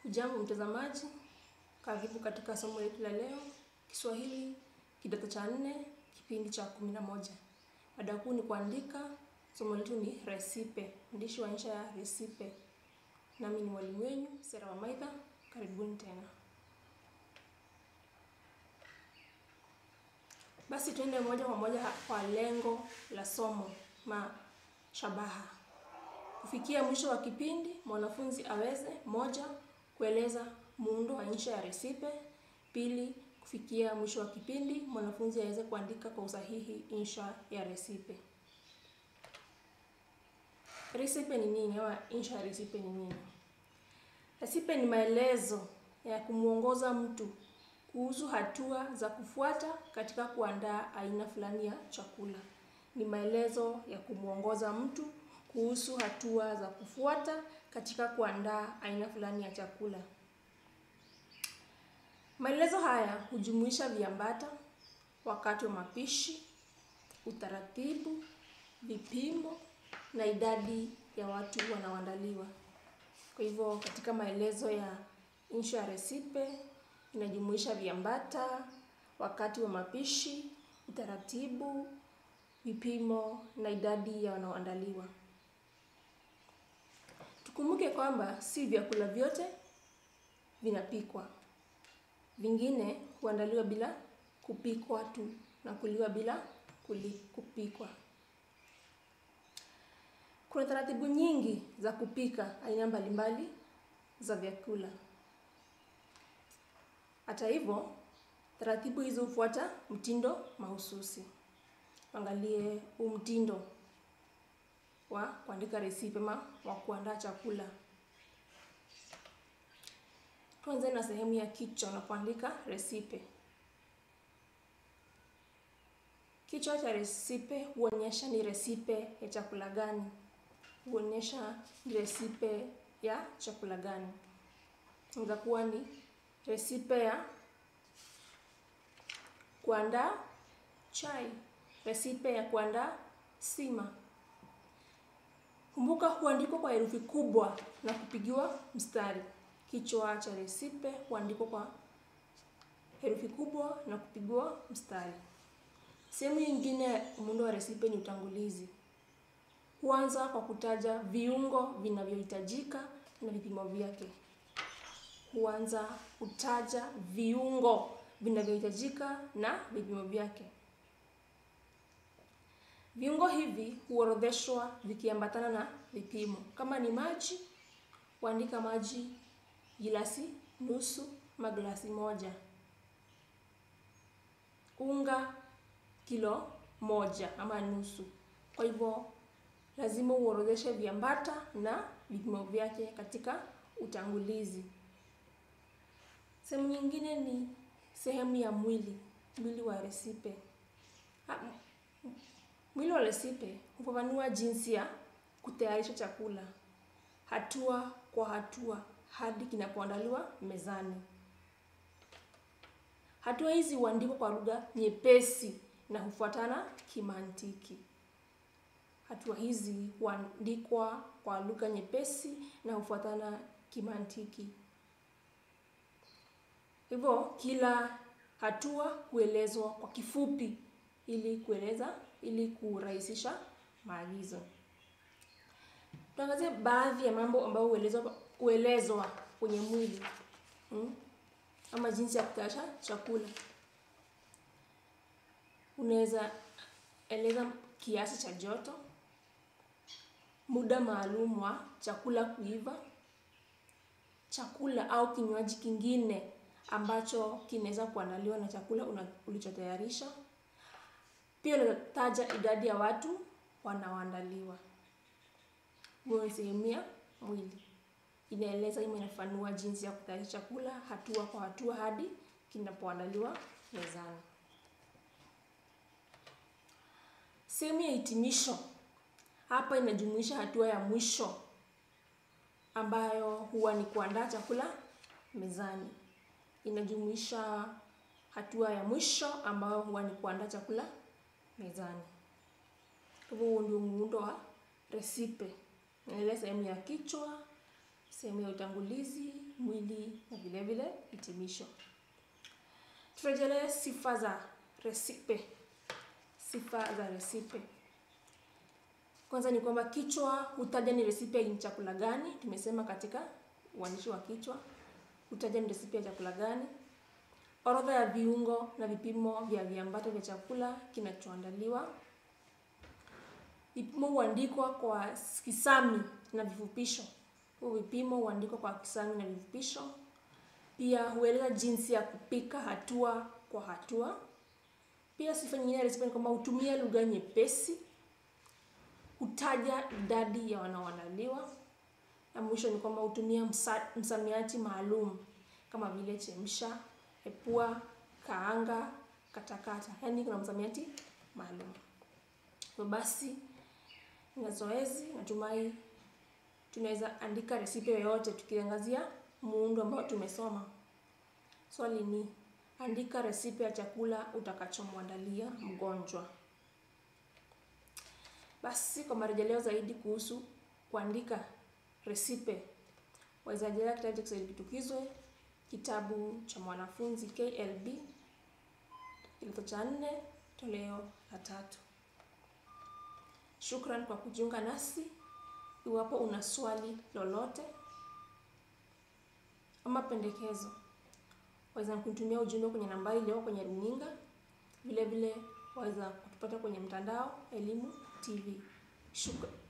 Hujambo mtazamaji, karibu katika somo letu la leo, Kiswahili kidato cha nne, kipindi cha kumi na moja. Mada kuu ni kuandika. Somo letu ni resipe, mwandishi wa insha ya resipe. Nami ni mwalimu wenu Sera Wamaitha, karibuni tena. Basi tuende moja kwa moja kwa lengo la somo ma shabaha. Kufikia mwisho wa kipindi, mwanafunzi aweze moja, kueleza muundo wa insha ya resipe. Pili, kufikia mwisho wa kipindi, mwanafunzi aweze kuandika kwa usahihi insha ya resipe. Resipe ni nini? Au insha ya resipe ni nini? Resipe ni maelezo ya kumwongoza mtu kuhusu hatua za kufuata katika kuandaa aina fulani ya chakula. Ni maelezo ya kumwongoza mtu kuhusu hatua za kufuata katika kuandaa aina fulani ya chakula. Maelezo haya hujumuisha viambata, wakati wa mapishi, utaratibu, vipimo na idadi ya watu wanaoandaliwa. Kwa hivyo katika maelezo ya insha ya resipe inajumuisha viambata, wakati wa mapishi, utaratibu, vipimo na idadi ya wanaoandaliwa. Tukumbuke kwamba si vyakula vyote vinapikwa. Vingine huandaliwa bila kupikwa tu na kuliwa bila kuli, kupikwa. Kuna taratibu nyingi za kupika aina mbalimbali za vyakula. Hata hivyo, taratibu hizo hufuata mtindo mahususi. Angalie huu mtindo wa kuandika resipe ama wa kuandaa chakula. Tuanze na sehemu ya kichwa unapoandika resipe. Kichwa cha resipe huonyesha ni resipe ya chakula gani. Huonyesha ni resipe ya chakula gani. Inaweza kuwa ni resipe ya kuandaa chai, resipe ya kuandaa sima. Kumbuka huandikwa kwa herufi kubwa na kupigiwa mstari. Kichwa cha resipe huandikwa kwa herufi kubwa na kupigiwa mstari. Sehemu nyingine ya muundo wa resipe ni utangulizi. Huanza kwa kutaja viungo vinavyohitajika na vipimo vyake. Huanza kutaja viungo vinavyohitajika na vipimo vyake. Viungo hivi huorodheshwa vikiambatana na vipimo. Kama ni maji, huandika maji gilasi nusu ama glasi moja. Unga kilo moja ama nusu. Kwa hivyo lazima uorodheshe viambata na vipimo vyake katika utangulizi. Sehemu nyingine ni sehemu ya mwili, mwili wa resipe. Mwili wa resipe hufafanua jinsi ya kutayarisha chakula, hatua kwa hatua hadi kinapoandaliwa mezani. Hatua hizi huandikwa kwa lugha nyepesi na hufuatana kimantiki. Hatua hizi huandikwa kwa lugha nyepesi na hufuatana kimantiki. Hivyo kila hatua huelezwa kwa kifupi ili kueleza ili kurahisisha maagizo. Tuangazie baadhi ya mambo ambayo huelezwa huelezwa kwenye mwili hmm? ama jinsi ya kutayarisha chakula. Unaweza eleza kiasi cha joto, muda maalum wa chakula kuiva, chakula au kinywaji kingine ambacho kinaweza kuandaliwa na chakula ulichotayarisha. Pia unataja idadi ya watu wanaoandaliwa. Hiyo ni sehemu ya mwili. Inaeleza ama inafafanua jinsi ya kutayarisha chakula hatua kwa hatua hadi kinapoandaliwa mezani. Sehemu ya hitimisho. Hapa inajumuisha hatua ya mwisho ambayo huwa ni kuandaa chakula mezani. Inajumuisha hatua ya mwisho ambayo huwa ni kuandaa chakula mezani. Kwa hivyo huo ndio muundo wa resipe. Inaeleza sehemu ya kichwa, sehemu ya utangulizi, mwili na vile vile hitimisho. Turejelee sifa za resipe. Sifa za resipe. Kwanza ni kwamba kichwa hutaja ni resipe ni chakula gani. Tumesema katika uandishi wa kichwa hutaja ni resipe ya chakula gani. Orodha ya viungo na vipimo vya viambato vya chakula kinachoandaliwa. Vipimo huandikwa kwa kisami na vifupisho. Hivyo vipimo huandikwa kwa kisami na vifupisho. Pia hueleza jinsi ya kupika hatua kwa hatua. Pia sifa nyingine ya resipe ni kwamba hutumia lugha nyepesi, hutaja idadi ya wanaoandaliwa, na mwisho ni kwamba hutumia msa, msamiati maalum kama vile chemsha, epua, kaanga, katakata. Yaani kuna msamiati maalum. Hivyo basi na zoezi natumai tunaweza andika resipe yoyote tukiangazia muundo ambao tumesoma. Swali ni andika resipe ya chakula utakachomwandalia mgonjwa. Basi kwa marejeleo zaidi kuhusu kuandika resipe, waweza rejelea kitabu cha Kiswahili Kitukizwe, kitabu cha mwanafunzi KLB, kidato cha nne, toleo la tatu. Shukran kwa kujiunga nasi. Iwapo una swali lolote ama pendekezo, waweza kunitumia ujumbe kwenye nambari iliyoko kwenye runinga. Vile vile waweza kutupata kwenye mtandao Elimu TV. Shukran.